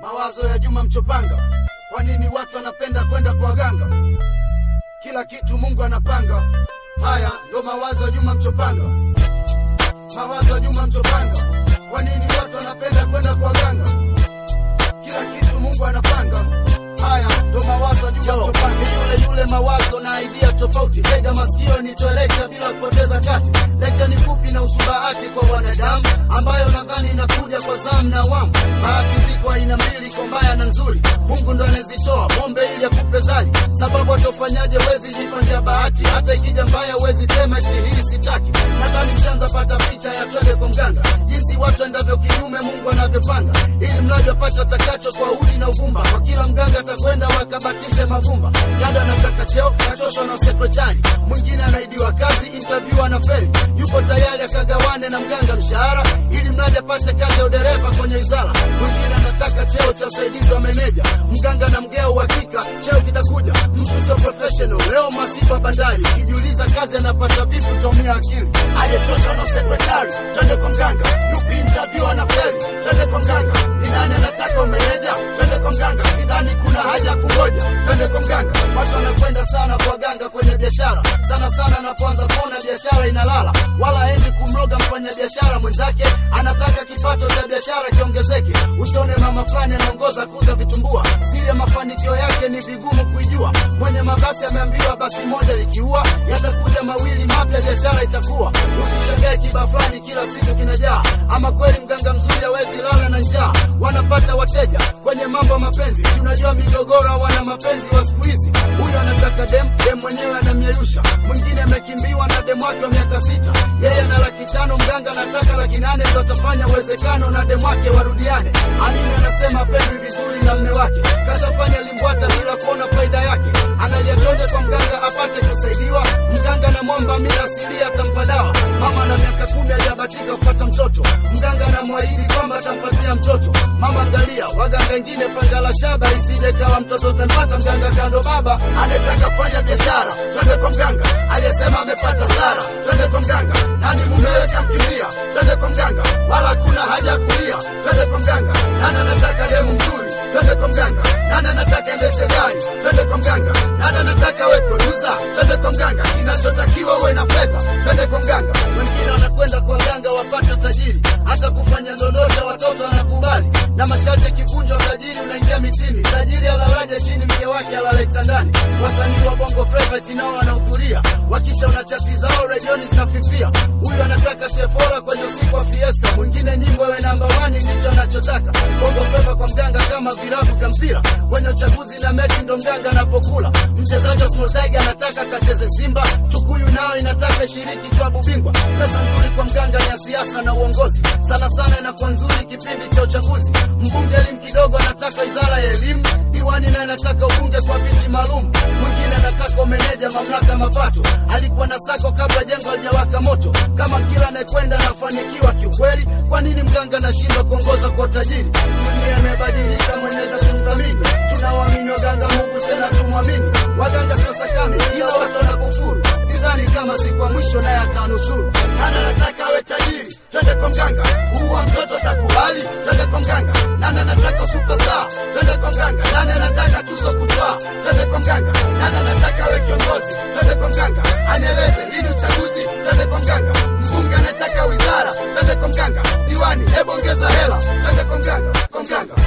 Mawazo ya Juma Mchopanga. Kwa nini watu wanapenda kwenda kwa waganga? Kila kitu Mungu anapanga. Haya ndo mawazo ya Juma Mchopanga. Mawazo ya Juma Mchopanga. Kwa nini watu wanapenda kwenda kwa waganga? Kila kitu Mungu anapanga. Haya ndo mawazo ya Juma Mchopanga. Ni yule yule mawazo na idea tofauti. Tega masikio nitoe lecture bila kupoteza kati. Lecture ni fupi na usubahati kwa wanadamu, ambayo nadhani inakuja kwa zamu na awamu. Bahati ziko aina mbili, iko mbaya na nzuri. Mungu ndo anazitoa, mombe ili akupe zali. Sababu atofanyaje, wezi jipangia bahati. Hata ikija mbaya, wezi sema eti hii sitaki. Nadhani mshanza pata picha ya twende kwa mganga, jinsi watu endavyo kinyume Mungu anavyopanga, ili mradi apate atakacho kwa udi na uvumba. Kwa kila mganga atakwenda wakabatishe mavumba. Dada anataka cheo, kachoshwa na sekretari. Mwingine anaidiwa kazi, interview anafeli. Yuko tayari akagawane na mganga mshahara, ili mradi apate kazi ya udereva kwenye wizara. Mwingine anataka cheo cha usaidizi wa meneja. Mganga na mgea uhakika, cheo kitakuja. Mtu sio professional, leo masiba bandari. Ukijiuliza kazi anapata vipi, utaumia akili. Aliyechoshwa na sekretari, twende kwa mganga. Yupi interview anafeli, twende kwa mganga. Ni nani anataka umeneja, twende kwa mganga. Sidhani kuna haja ya kungoja, twende kwa mganga. Watu wanakwenda sana kwa waganga kwenye biashara, sana sana anapoanza kuona biashara inalala, wala haendi kumroga mfanya biashara mwenzake, anataka kipato cha biashara kiongezeke. Usione mama fulani anaongoza kuuza vitumbua, siri ya mafanikio yake ni vigumu kuijua. Mwenye mabasi ameambiwa basi moja likiua, yatakuja mawili mapya, biashara itakuwa. Usishangae kiba fulani kila siku kinajaa, ama kweli mganga mzuri hawezi lala na njaa. Wanapata wateja kwenye mambo ya mapenzi, si unajua migogoro, wana mapenzi wa siku hizi. Huyu anataka dem, dem mwenyewe anamyeyusha. Mwingine amekimbiwa na dem wake wa miaka sita, yeye ana laki tano, mganga anataka laki nane, ndo atafanya uwezekano na dem wake warudiane. Amini anasema pendwi vizuri na mme wake, kashafanya limbwata bila kuona faida yake. Analia chonde kwa mganga apate kusaidiwa, mganga anamwomba mila asilia atampa dawa. Mama na miaka kumi hajabatika kupata mtoto, mganga anamwahidi kwamba atampatia mtoto. Mama angalia, waganga wengine panga la shaba isije kawa mtoto utampata. Mganga kando baba anataka kufanya biashara, twende kwa mganga. Aliyesema amepata sara, twende kwa mganga. Nani mumewe kamkimbia, twende kwa mganga. Wala kuna haja ya kulia, twende kwa mganga. Nani anataka demu mzuri, twende kwa mganga. Nani anataka endeshe gari, twende kwa mganga. Nani anataka we producer, twende kwa mganga. Kinachotakiwa uwe na fedha, twende kwa mganga. Wengine wanakwenda kwa mganga wapate tajiri, hata kufanya ndondosha watoto wanakubali, na masharti kivunjwa, tajiri unaingia mitini. Tajiri alalaje chini, mke wake alale kitandani. Wasanii wa bongo flava chinao wanahudhuria, wakisha una chati zao redioni zinafifia. Huyu anataka tefora kwenye usiku wa fiesta, mwingine nyimbo iwe namba wani, ndicho anachotaka. Bongo flava kwa mganga kama virabu vya mpira, kwenye uchaguzi na mechi ndo mganga anapokula. Mchezaji wa Small Tiger anataka kacheze Simba, Tukuyu nao inataka shiriki klabu bingwa. Pesa nzuri kwa mganga ni ya siasa na uongozi, sana sana inakuwa nzuri kipindi cha uchaguzi. Mbunge elimu kidogo anataka wizara ya elimu, diwani naye anataka ubunge kwa viti maalum, mwingine anataka umeneja mamlaka mapato. Alikuwa na sako kabla jengo halijawaka moto. Kama kila anayekwenda anafanikiwa kiukweli, kwa nini mganga anashindwa kuongoza kwa utajiri? Dunia imebadilika, mweneza kumdhamini. Tunawaamini waganga, Mungu tena tumwamini. Waganga sasa kame, ila watu wanakufuru. Sidhani kama siku ya mwisho naye atanusuru. Nani anataka awe tajiri? Twende kwa mganga. Kuua mtoto takubali? Twende kwa mganga. Nani anataka superstar? Twende kwa mganga. Nani anataka tuzo kutwaa? Twende kwa mganga. Nani anataka awe kiongozi? Twende kwa mganga. Anieleze lini uchaguzi? Twende kwa mganga. Mbunge anataka wizara? Twende kwa mganga. Diwani, hebu ongeza hela. Twende kwa mganga, kwa mganga.